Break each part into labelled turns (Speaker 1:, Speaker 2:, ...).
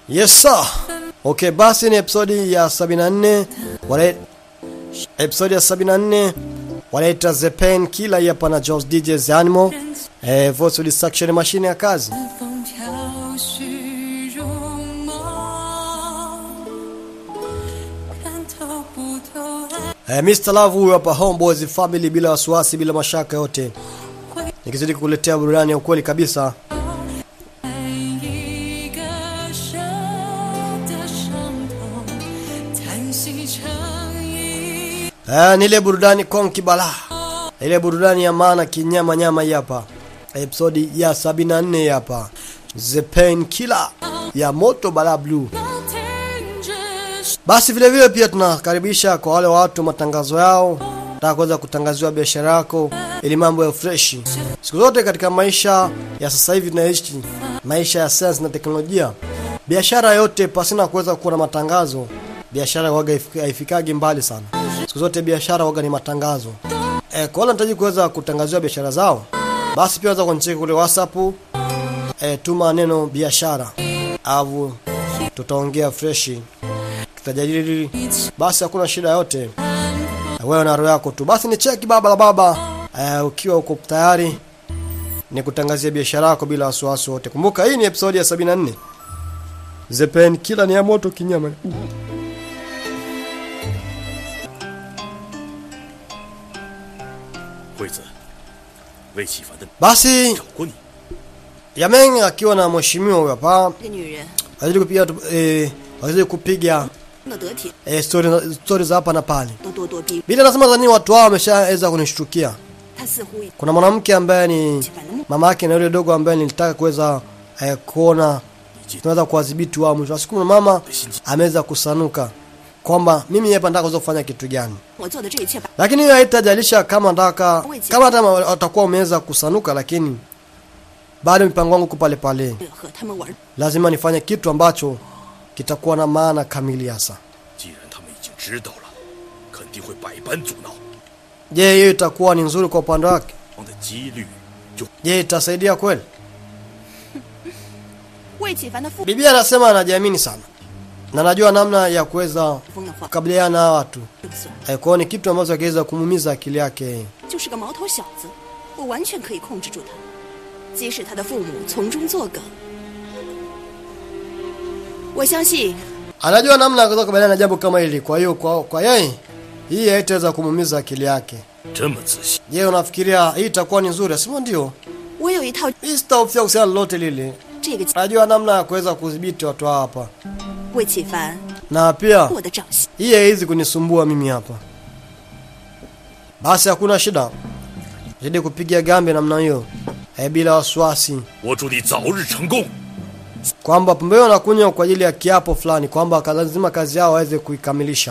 Speaker 1: Yes sir. Okay, basi ni episodi ya 74 wale episodi ya 74 wanaita The Pain Killer hii hapa na Jones DJ's Animal eh, voice distraction machine ya kazi
Speaker 2: 风飘絮如梦，看透不透爱
Speaker 1: eh, Mr. Love huyu hapa Homeboys Family bila wasiwasi bila mashaka yote nikizidi kukuletea burudani ya ukweli kabisa
Speaker 2: 一个舍的伤痛，叹息成一
Speaker 1: eh, ni ile burudani konki bala ile burudani ya maana kinyama nyama hii hapa episodi ya 74 hii hapa The Pain Killer ya Moto Bala Blue
Speaker 2: 停止。
Speaker 1: Basi vile vile pia tunakaribisha kwa wale watu matangazo yao, nataka kuweza kutangaziwa biashara yako ili mambo ya fresh. Siku zote katika maisha ya sasa hivi tunaishi maisha ya science na teknolojia, biashara yote pasina kuweza kuwa na matangazo, biashara waga haifika- haifikagi mbali sana. Siku zote biashara waga ni matangazo. E, kwa wale wanahitaji kuweza kutangaziwa biashara zao, basi pia waweza kunicheki kule WhatsApp, e, tuma neno biashara au tutaongea freshi tutajadili basi hakuna shida yote wewe na roho yako tu basi ni cheki baba la baba uh, ukiwa uko tayari ni kutangazia biashara yako bila wasiwasi wote kumbuka hii ni episodi ya 74 zepen kila ni ya moto kinyama
Speaker 3: 惠子，魏启凡的
Speaker 1: basi
Speaker 3: 找过你，
Speaker 1: Yameng akiwa na mheshimiwa huyo hapa
Speaker 4: 这女人
Speaker 1: alizidi kupiga tu- eh, alizidi kupiga
Speaker 4: 那得体，
Speaker 1: eh, story story za hapa na pale
Speaker 4: 都咄咄逼人。
Speaker 1: bila nasema zani watu hao wameshaweza kunishtukia
Speaker 4: 她似乎
Speaker 1: kuna mwanamke ambaye ni
Speaker 4: 起反的目，
Speaker 1: mama yake na yule dogo ambaye nilitaka kuweza eh, kuona tunaweza kuwadhibiti wao mwisho wa siku mama ameweza kusanuka kwamba mimi hapa nataka kuweza kufanya kitu gani
Speaker 4: 我做的这一切把
Speaker 1: lakini hiyo haitajalisha kama nataka kama hata watakuwa umeweza kusanuka lakini bado mipango yangu iko pale pale
Speaker 4: 和他们玩。
Speaker 1: lazima nifanye kitu ambacho kitakuwa na maana kamili hasa
Speaker 3: 既然他们已经知道了，肯定会百般阻挠，
Speaker 1: je hiyo itakuwa ni nzuri kwa upande wake
Speaker 3: 王的几率就
Speaker 1: je itasaidia kweli
Speaker 4: 魏启凡的父
Speaker 1: bibi anasema anajiamini sana na najua namna ya kuweza
Speaker 4: 疯的话，
Speaker 1: kukabiliana na hawa watu
Speaker 4: 这不算，
Speaker 1: Eh, kwa hiyo ni kitu ambacho akiweza kumuumiza akili yake
Speaker 4: 就是个毛头小子，我完全可以控制住他，即使他的父母从中作梗。我相信
Speaker 1: anajua namna ya kuweza kukabiliana na jambo kama hili kwa hiyo kwa, kwa yeye hii haitaweza kumuumiza akili yake
Speaker 3: 这么自信。
Speaker 1: je unafikiria hii itakuwa ni nzuri asema ndio
Speaker 4: 我有一套
Speaker 1: hii sitahofia kuhusiana lolote lile
Speaker 4: 这个
Speaker 1: najua namna ya kuweza kudhibiti watu hawa hapa
Speaker 4: 魏启凡，
Speaker 1: na pia
Speaker 4: 我的掌心。
Speaker 1: hii haiwezi kunisumbua mimi hapa basi hakuna shida zidi kupiga gambe namna hiyo eh, bila wasiwasi
Speaker 3: 我祝你早日成功。
Speaker 1: kwamba pombe hiyo wanakunywa kwa ajili ya kiapo fulani kwamba ka- lazima kazi yao waweze kuikamilisha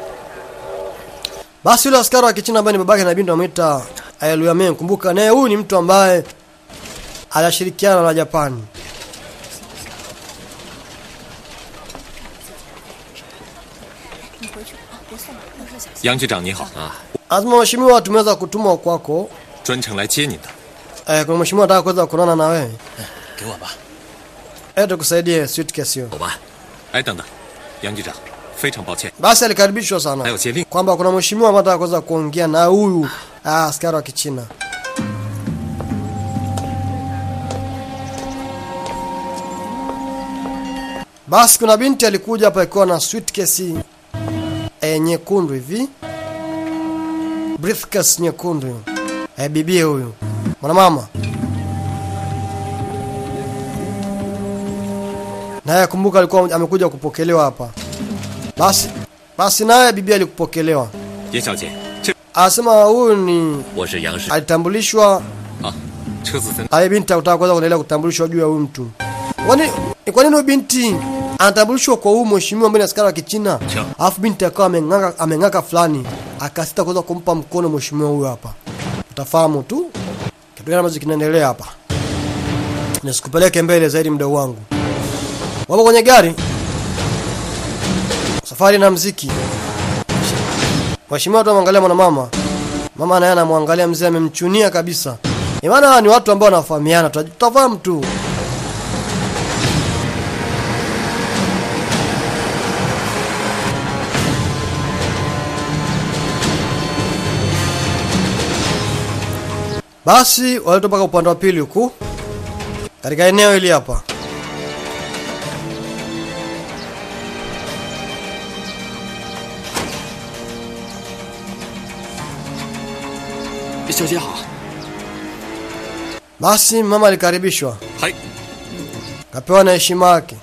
Speaker 1: basi yule askari wa kichina ambaye ni babake na binti wamwita Luyameng kumbuka naye huyu ni mtu ambaye anashirikiana na Japani
Speaker 5: 杨局长你好啊，
Speaker 1: lazima mheshimiwa tumeweza kutumwa kwako
Speaker 5: 专程来接您的。
Speaker 1: eh, kuna mheshimiwa anataka kuweza kuonana na wewe
Speaker 3: 给我吧，
Speaker 1: eh, tukusaidie suitcase hiyo
Speaker 3: 走吧。
Speaker 5: 哎，等等，杨局长，非常抱歉，
Speaker 1: basi alikaribishwa
Speaker 5: 还
Speaker 1: sana
Speaker 5: 有接令。
Speaker 1: kwamba kuna mheshimiwa ambaye anataka kuweza kuongea na huyu ah, askari wa kichina basi kuna binti alikuja hapa ikiwa na suitcase e, nyekundu hivi briefcase nyekundu e, bibie huyu mwanamama naye kumbuka alikuwa amekuja kupokelewa hapa basi basi naye bibi alikupokelewa
Speaker 5: 严小姐，这
Speaker 1: anasema huyu ni
Speaker 5: 我是杨氏
Speaker 1: alitambulishwa
Speaker 5: 啊，车子在
Speaker 1: aye binti akutaka kuweza kuendelea kutambulishwa juu ya huyu mtu kwani ni kwa nini huyu binti anatambulishwa kwa huyu mheshimiwa ambaye ni askari wa kichina
Speaker 3: Sure.
Speaker 1: alafu binti akawa ameng'aka ameng'aka fulani akasita kuweza kumpa mkono mheshimiwa huyu hapa utafahamu tu kitu gani ambacho kinaendelea hapa nisikupeleke mbele zaidi mdau wangu wapo kwenye gari safari na mziki mheshimiwa tu amwangalia mwanamama mama naye anamwangalia mzee amemchunia kabisa Imana hawa ni watu ambao wanafahamiana, tuta- tutafahamu tu. Basi waletwa mpaka upande wa pili huku katika eneo hili hapa.
Speaker 3: 小姐好，
Speaker 1: Basi mama alikaribishwa,
Speaker 5: 嗨，
Speaker 1: kapewa na heshima yake.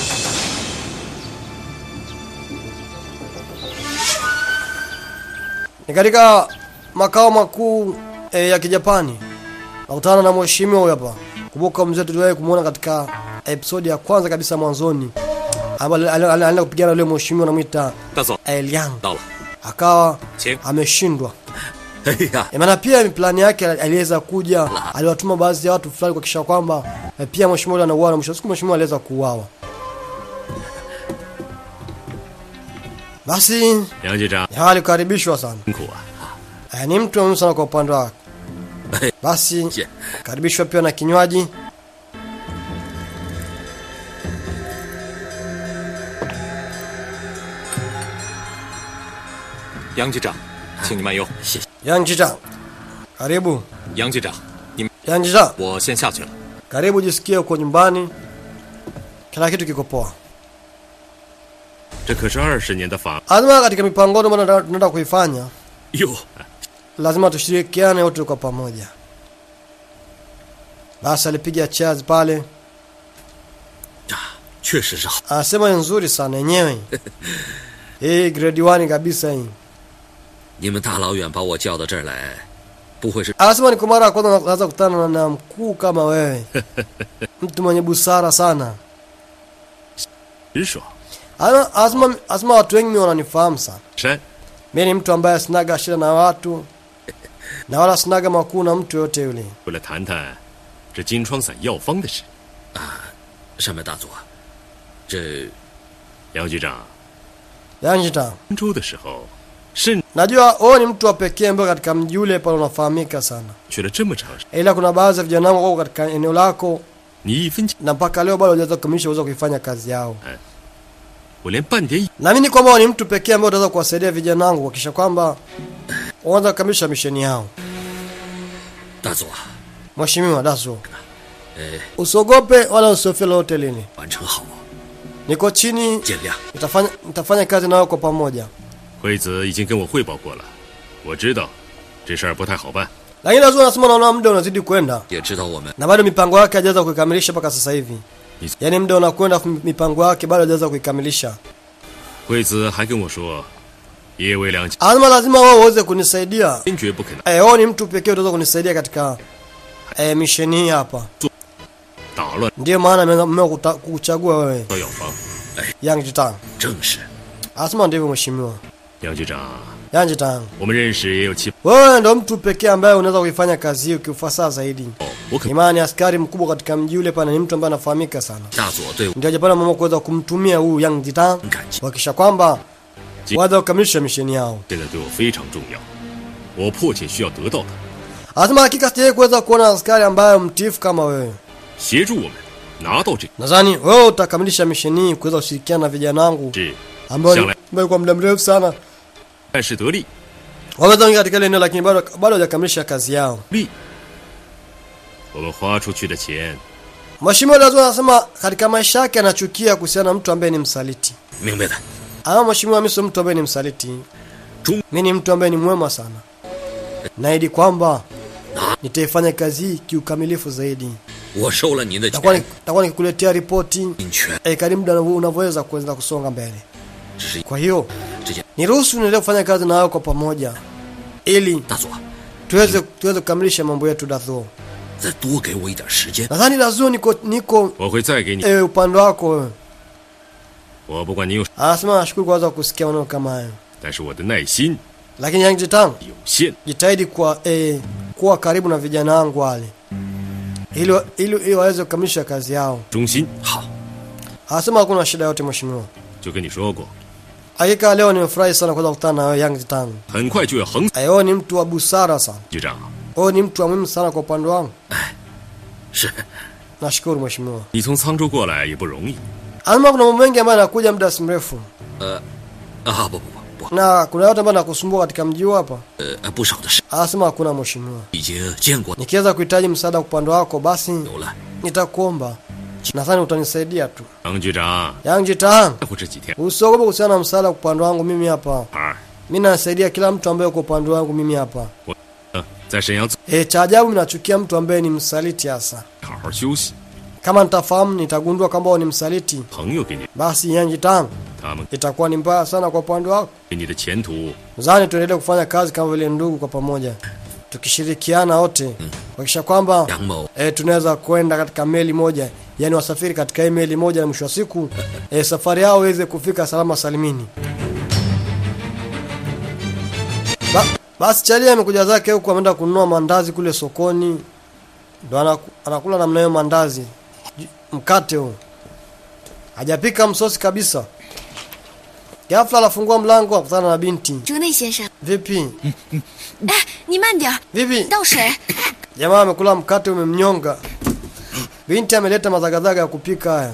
Speaker 1: Ni katika makao makuu e, ya Kijapani. Nakutana na mheshimiwa huyu hapa. Kumbuka mzee tuliwahi kumuona katika episodi ya kwanza kabisa mwanzoni, ambapo alienda kupigana na yule mheshimiwa anamwita
Speaker 5: 大佐
Speaker 1: Elian,
Speaker 5: 到了，
Speaker 1: akawa
Speaker 5: 请。
Speaker 1: ameshindwa.
Speaker 3: 哎呀，
Speaker 1: E, maana pia plani yake aliweza kuja, aliwatuma baadhi ya watu fulani kuhakikisha kwamba e, pia mheshimiwa yule anauawa, na mwisho wa siku mheshimiwa aliweza kuuawa. Basi
Speaker 6: 杨局长
Speaker 1: hawa alikaribishwa sana,
Speaker 6: 辛苦啊！
Speaker 1: e, ni mtu muhimu sana kwa upande wake. Basi
Speaker 3: Je.
Speaker 1: karibishwa pia na kinywaji.
Speaker 5: “杨局长，请你慢用。
Speaker 1: Yang Chicha, karibu.
Speaker 5: 杨局长，你
Speaker 1: Yang Chicha,
Speaker 5: 我先下去了。
Speaker 1: karibu, jisikie uko nyumbani, kila kitu kiko poa.
Speaker 6: 这可是二十年的法
Speaker 1: Lazima katika mipango ambayo tunataka tunataka kuifanya
Speaker 3: 哟，
Speaker 1: lazima tushirikiane wote kwa pamoja. Basi alipiga cheers pale,
Speaker 3: 确实是好。
Speaker 1: anasema ni nzuri sana yenyewe. Hii grade 1 kabisa hii.
Speaker 3: 你们大老远把我叫到这儿来，不会是
Speaker 1: Anasema ni kwa mara ya kwanza naanza kukutana na, na mkuu kama wewe, mtu mwenye busara sana.
Speaker 6: 直爽。
Speaker 1: Ana- Anasema anasema watu wengi mimi wananifahamu sana.
Speaker 6: 山
Speaker 1: Mimi ni mtu ambaye sinaga shida na watu na wala sinaga makuu na mtu yote yule.
Speaker 6: 为了谈谈这金疮散药方的事，
Speaker 3: 上面大佐，这
Speaker 6: 杨局长
Speaker 1: Yanjita,
Speaker 6: 温州的时候，甚
Speaker 1: najua wewe ni mtu wa pekee ambaye katika mji ule pale unafahamika sana.
Speaker 6: 去了这么长时间，
Speaker 1: ila kuna baadhi ya vijana wangu wako katika eneo lako
Speaker 6: 你一分钱，
Speaker 1: na mpaka leo bado hawajaweza kukamilisha uwezo wa kuifanya kazi yao.
Speaker 6: 我连半点
Speaker 1: Naamini kwamba wewe ni mtu pekee ambaye utaweza kuwasaidia vijana wangu kuhakikisha kwamba wanaweza kukamilisha misheni yao.
Speaker 3: 大佐，
Speaker 1: Mheshimiwa Daso,
Speaker 3: 呃，
Speaker 1: usiogope wala usiofia lolote lini.
Speaker 3: 完成好，
Speaker 1: Niko chini,
Speaker 3: 见谅。
Speaker 1: nitafanya nitafanya kazi nawe kwa pamoja.
Speaker 6: 惠子已经跟我汇报过了，我知道这事儿不太好办。
Speaker 1: Lakini Daso anasema naona muda unazidi kwenda
Speaker 3: 也知道我们
Speaker 1: na bado mipango yake hajaweza kuikamilisha mpaka sasa hivi.
Speaker 6: Yes.
Speaker 1: Yaani muda unakwenda, afu mipango yake bado hajaweza kuikamilisha.
Speaker 6: 惠子还跟我说，叶卫良
Speaker 1: Anasema lazima wewe uweze kunisaidia
Speaker 6: 坚决不肯
Speaker 1: Eh, wewe ni mtu pekee utaweza kunisaidia katika eh, misheni hii hapa.
Speaker 6: 打乱
Speaker 1: Ndiyo maana nimeanza- nimeamua kuta- kukuchagua wewe
Speaker 6: 药房。
Speaker 1: Yang Jitang.
Speaker 3: 正是
Speaker 1: Anasema ndivyo mheshimiwa.
Speaker 6: 杨局长，
Speaker 1: Yang Jitang.
Speaker 6: 我们认识也有七，
Speaker 1: Wewe ndo mtu pekee ambaye unaweza kuifanya kazi hii kiufasaha zaidi.
Speaker 6: 我可
Speaker 1: Ni maana ni askari mkubwa katika mji ule pana, ni mtu ambaye anafahamika sana.
Speaker 3: 大佐对我
Speaker 1: Ndio Japani wameamua kuweza kumtumia huyu Yang Jitang
Speaker 3: 很感激。
Speaker 1: kuhakikisha kwamba
Speaker 6: Ji-
Speaker 1: waweza kukamilisha misheni yao.
Speaker 6: 现在对我非常重要，我迫切需要得到他，
Speaker 1: Anasema hakika sijawahi kuweza kuona askari ambaye mtiifu kama wewe.
Speaker 6: 协助我们拿到这
Speaker 1: Nadhani wewe utakamilisha misheni hii kuweza kushirikiana na vijana wangu
Speaker 6: 是
Speaker 1: ambao
Speaker 6: Shangwe.
Speaker 1: ambao kwa muda mrefu sana
Speaker 6: 办事得力，
Speaker 1: wameweza kuingia katika ile eneo lakini bado bado hawajakamilisha kazi yao.
Speaker 6: 力。我们花出去的钱，
Speaker 1: Mheshimiwa Dazo anasema katika maisha yake anachukia kuhusiana na mtu ambaye ni msaliti.
Speaker 3: 明白的，
Speaker 1: Ama mheshimiwa, mimi sio mtu ambaye ni msaliti.
Speaker 3: Chungu.
Speaker 1: Mimi ni mtu ambaye ni mwema sana. Naahidi kwamba nitaifanya kazi hii kiukamilifu zaidi.
Speaker 3: 我收了您的
Speaker 1: Takuwa
Speaker 3: 钱
Speaker 1: ni- takuwa nikikuletea ripoti
Speaker 3: 您全
Speaker 1: eh, kadri muda unavyo- unavyoweza kuweza kusonga mbele.
Speaker 3: 只是
Speaker 1: Kwa hiyo
Speaker 3: 这件
Speaker 1: niruhusu niendelee kufanya kazi na wewe kwa pamoja ili
Speaker 3: 大佐，
Speaker 1: tuweze tuweze kukamilisha mambo yetu Dazo.
Speaker 3: 再多给我一点时间。
Speaker 1: Nadhani Dazo niko niko
Speaker 6: 我会再给你。
Speaker 1: eh, upande wako wewe.
Speaker 6: 我不管你有，
Speaker 1: Anasema nashukuru kwanza kusikia maneno kama hayo,
Speaker 6: 但是我的耐心
Speaker 1: lakini Yang Jitang
Speaker 6: 有限。
Speaker 1: jitahidi kwa eh, kuwa karibu na vijana wangu wale ili ili ili waweze kukamilisha kazi yao.
Speaker 6: 忠心，
Speaker 3: 好，
Speaker 1: Anasema hakuna shida yote mheshimiwa.
Speaker 6: 就跟你说过，
Speaker 1: Hakika leo nimefurahi sana kuweza kukutana na wewe Yang Jitang.
Speaker 6: 很快就要横死
Speaker 1: Eh, Wewe ni mtu wa busara sana.
Speaker 6: 局长。
Speaker 1: Wewe ni mtu wa muhimu sana kwa upande wangu.
Speaker 3: 是
Speaker 1: Nashukuru mheshimiwa.
Speaker 6: 你从沧州过来也不容易，
Speaker 1: Anasema kuna mambo mengi ambayo yanakuja muda si mrefu.
Speaker 3: 啊，不不不，
Speaker 7: 不？
Speaker 1: Na kuna watu ambao nakusumbua katika mji huu hapa?
Speaker 7: 呃，不少的事
Speaker 1: Anasema hakuna mheshimiwa.
Speaker 7: 已经见过
Speaker 1: Nikiweza kuhitaji msaada kwa upande wako basi
Speaker 7: 有了。
Speaker 1: nitakuomba. Nadhani utanisaidia tu.
Speaker 6: 杨局长，
Speaker 1: Yang Jitang,
Speaker 6: 在乎这几天
Speaker 1: usiogope kuhusiana na msaada kwa upande wangu mimi hapa.
Speaker 6: 儿，
Speaker 1: Mimi nasaidia kila mtu ambaye uko upande wangu mimi hapa.
Speaker 6: 我呃在沈阳做
Speaker 1: E, cha ajabu mimi nachukia mtu ambaye ni msaliti hasa.
Speaker 6: 好好休息。
Speaker 1: Kama nitafahamu nitagundua kwamba wewe ni msaliti,
Speaker 6: 朋友给你，
Speaker 1: basi Yang Jitang
Speaker 6: 他们
Speaker 1: itakuwa ni mbaya sana kwa upande wako.
Speaker 6: 给你的前途
Speaker 1: Zani tuendelee kufanya kazi kama vile ndugu kwa pamoja, tukishirikiana wote kuhakikisha kwamba
Speaker 7: 杨某
Speaker 1: e, tunaweza kwenda katika meli moja, yani wasafiri katika hii meli moja, na mwisho wa siku e, safari yao iweze kufika salama salimini. Ba, basi Chalia amekuja zake huku, ameenda kununua mandazi kule sokoni, ndo anaku- anakula namna hiyo mandazi, J- mkate huo, hajapika msosi kabisa. Ghafla anafungua mlango, akutana na binti.
Speaker 8: 竹内先生，
Speaker 1: Vipi
Speaker 8: 哎，你慢点儿，
Speaker 1: vipi?
Speaker 8: 倒水。
Speaker 1: Jamaa amekula mkate umemnyonga. Binti ameleta mazagazaga ya kupika haya.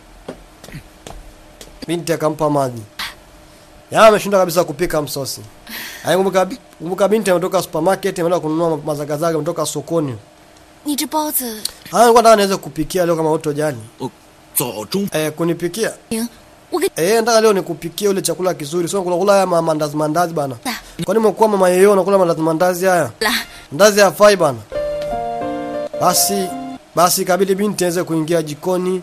Speaker 1: Binti akampa maji. Jamaa ameshinda kabisa kupika msosi. Haya kumbuka kumbuka binti ametoka supermarket ameenda kununua mazagazaga kutoka sokoni.
Speaker 8: 你这包子，
Speaker 1: Haya nilikuwa nataka niweze kupikia leo kama utojali.
Speaker 7: 我早中
Speaker 1: Eh, kunipikia.
Speaker 8: 行，我给
Speaker 1: Eh, nataka leo nikupikie ule chakula kizuri. Sio kula kula haya ma- mandazi mandazi bana.
Speaker 8: 的
Speaker 1: Kwani umekuwa mama yeye unakula mandazi mandazi haya?
Speaker 8: 了。
Speaker 1: Ndazi hafai bana. Basi basi kabidi binti aweze kuingia jikoni.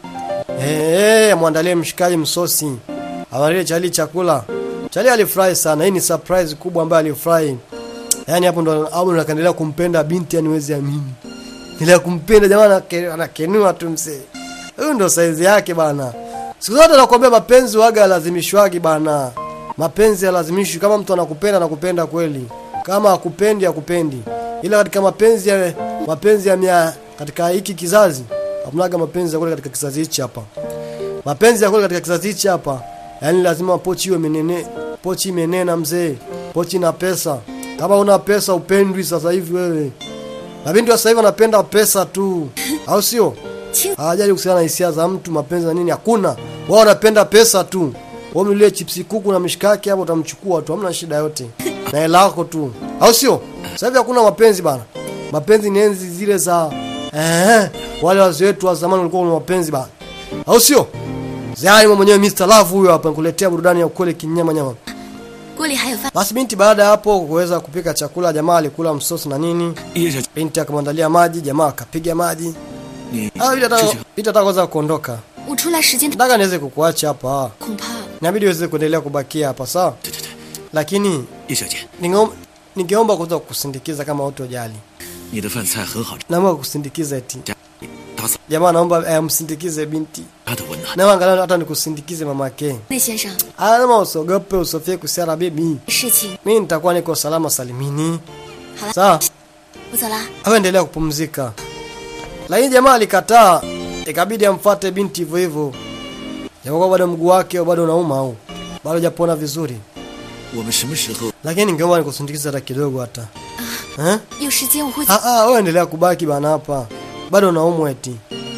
Speaker 1: Eh, amwandalie mshikaji msosi. Awalie Chali chakula. Chali alifurahi sana. Hii ni surprise kubwa ambayo alifurahi. Yaani hapo ndo hapo ndo akaendelea kumpenda binti yani wezi amini. Ile kumpenda jamaa anake- anakenua tu msee. Huyu ndo saizi yake bana. Siku zote nakwambia mapenzi waga lazimishwagi bana. Mapenzi yalazimishwi kama mtu anakupenda anakupenda kweli. Kama akupendi akupendi. Ila katika mapenzi ya mapenzi ya mia katika hiki kizazi hakunaga mapenzi ya kweli katika kizazi hichi hapa. Mapenzi ya kweli katika kizazi hichi hapa. Yaani lazima pochi iwe menene, pochi imenena mzee. Pochi na pesa. Kama una pesa upendwi sasa hivi wewe. Na binti wa sasa hivi wanapenda pesa tu. Au sio? Hawajali kuhusiana na hisia za mtu, mapenzi na nini, hakuna. Wao wanapenda pesa tu. Wewe mlie chipsi kuku na mishikaki hapo utamchukua tu, hamna shida yote. Na hela yako tu. Au sio? Sasa hivi hakuna mapenzi bana. Mapenzi ni enzi zile za eh wale wazee wetu wa zamani walikuwa na mapenzi bana. Au sio? Zai mwenyewe Mr. Love huyo hapa nikuletea burudani ya ukweli kinyama nyama.
Speaker 8: 锅里还有饭，
Speaker 1: Basi binti baada ya hapo kuweza kupika chakula, jamaa alikula msosi na nini.
Speaker 7: 叶小姐，
Speaker 1: Binti akamwandalia maji, jamaa akapiga maji.
Speaker 7: 你
Speaker 1: Ah, binti
Speaker 7: 之
Speaker 1: ataka
Speaker 7: 前
Speaker 1: binti ataka kwanza kuondoka.
Speaker 8: 我出来时间
Speaker 1: Nataka niweze kukuacha hapa.
Speaker 8: 恐怕
Speaker 1: Inabidi uweze kuendelea kubakia hapa, sawa?
Speaker 7: 对对对，
Speaker 1: Lakini
Speaker 7: 叶小姐，
Speaker 1: ningeom- ningeomba kuweza kukusindikiza kama utojali.
Speaker 7: 你的饭菜很好吃，
Speaker 1: Naomba kukusindikiza eti.
Speaker 7: 家里打扫
Speaker 1: Jamaa naomba eh, msindikize binti.
Speaker 7: 家的温暖。
Speaker 1: Na angalau hata nikusindikize mamake.
Speaker 8: 内先生
Speaker 1: Ah, kama usogope usofie kusiara bibi.
Speaker 8: 事情，
Speaker 1: Mimi nitakuwa niko salama salimini.
Speaker 8: 好了，
Speaker 1: Sawa?
Speaker 8: 我走了。
Speaker 1: Au endelea kupumzika. Lakini jamaa alikataa, ikabidi amfuate binti hivyo hivyo. Japokuwa bado mguu wake bado unauma au bado hajapona vizuri.
Speaker 7: 我们什么时候
Speaker 1: Lakini ningeomba nikusindikize hata kidogo hata. Eh?
Speaker 8: 有时间我会。
Speaker 1: Ah ah, wewe endelea kubaki bana hapa. Bado unaumwa eti.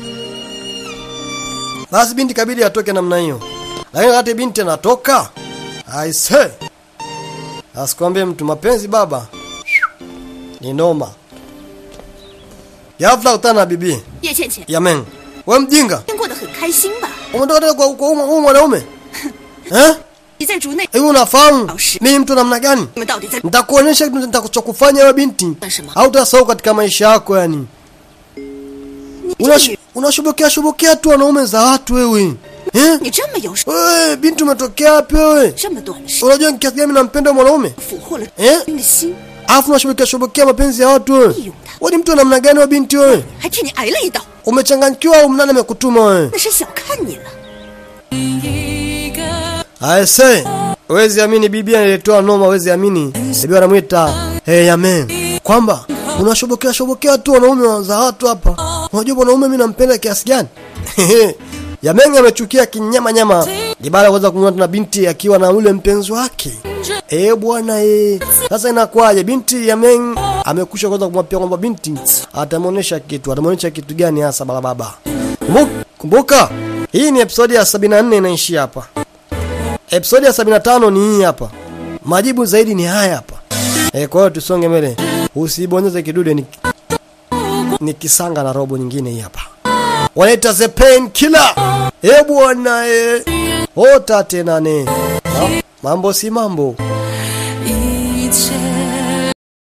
Speaker 1: Basi binti kabidi atoke namna hiyo. Lakini wakati binti anatoka, I say. Asikwambie mtu mapenzi baba. Ni noma. Ghafla utana na bibi.
Speaker 4: 叶倩倩，
Speaker 1: Yamen. Wewe mjinga.
Speaker 4: 过得很开心吧？
Speaker 1: Umetoka tena kwa kwa huyu huyu mwanaume? Eh?
Speaker 4: 你在竹内，
Speaker 1: Hivi unafahamu
Speaker 4: Au shi-
Speaker 1: mimi mtu namna gani?
Speaker 4: 你们到底在？
Speaker 1: Nitakuonyesha kitu nitakachokufanya wewe binti.
Speaker 8: Nasema.
Speaker 1: Au utasahau katika maisha yako yani. Unash- Unashobokea shobokea tu wanaume za watu wewe. Eh?
Speaker 4: 你这么有
Speaker 1: Wewe binti umetokea wapi wewe?
Speaker 4: 这么短的时
Speaker 1: Unajua ni kiasi gani mimi nampenda mwanaume?
Speaker 4: 俘获了
Speaker 1: Eh?
Speaker 4: 人的心，
Speaker 1: Alafu unashobokea shobokea mapenzi ya watu wewe.
Speaker 4: 利用他，
Speaker 1: Wewe ni mtu wa namna gani wewe binti wewe?
Speaker 4: 还替你挨了一刀，
Speaker 1: Umechanganyikiwa au mnani amekutuma wewe?
Speaker 4: 那是小看你了。
Speaker 2: 一个
Speaker 1: I say, wezi amini bibi aniletoa noma, wezi amini. Bibi anamwita hey, amen. Kwamba unashobokea shobokea tu wanaume za watu hapa. Unajua mwanaume mimi nampenda kiasi gani? Yameng amechukia kinyama nyama. Jibala kwanza kumwona na binti akiwa na ule mpenzi wake. Eh bwana eh. Sasa inakuwaje? Binti Yameng amekusha kwanza kumwapia kwamba binti atamuonesha kitu. Atamuonesha kitu gani hasa bala baba? Kumbuka, kumbuka hii ni episodi ya 74 inaishia hapa. Episodi ya 75 ni hii hapa. Majibu zaidi ni haya hapa. E, kwa hiyo tusonge mbele, usibonyeze kidude ni, ni kisanga na robo nyingine hii hapa. Wanaita the pain killer. E bwana e, ota tena ne. Ha? Mambo si mambo.
Speaker 2: 一切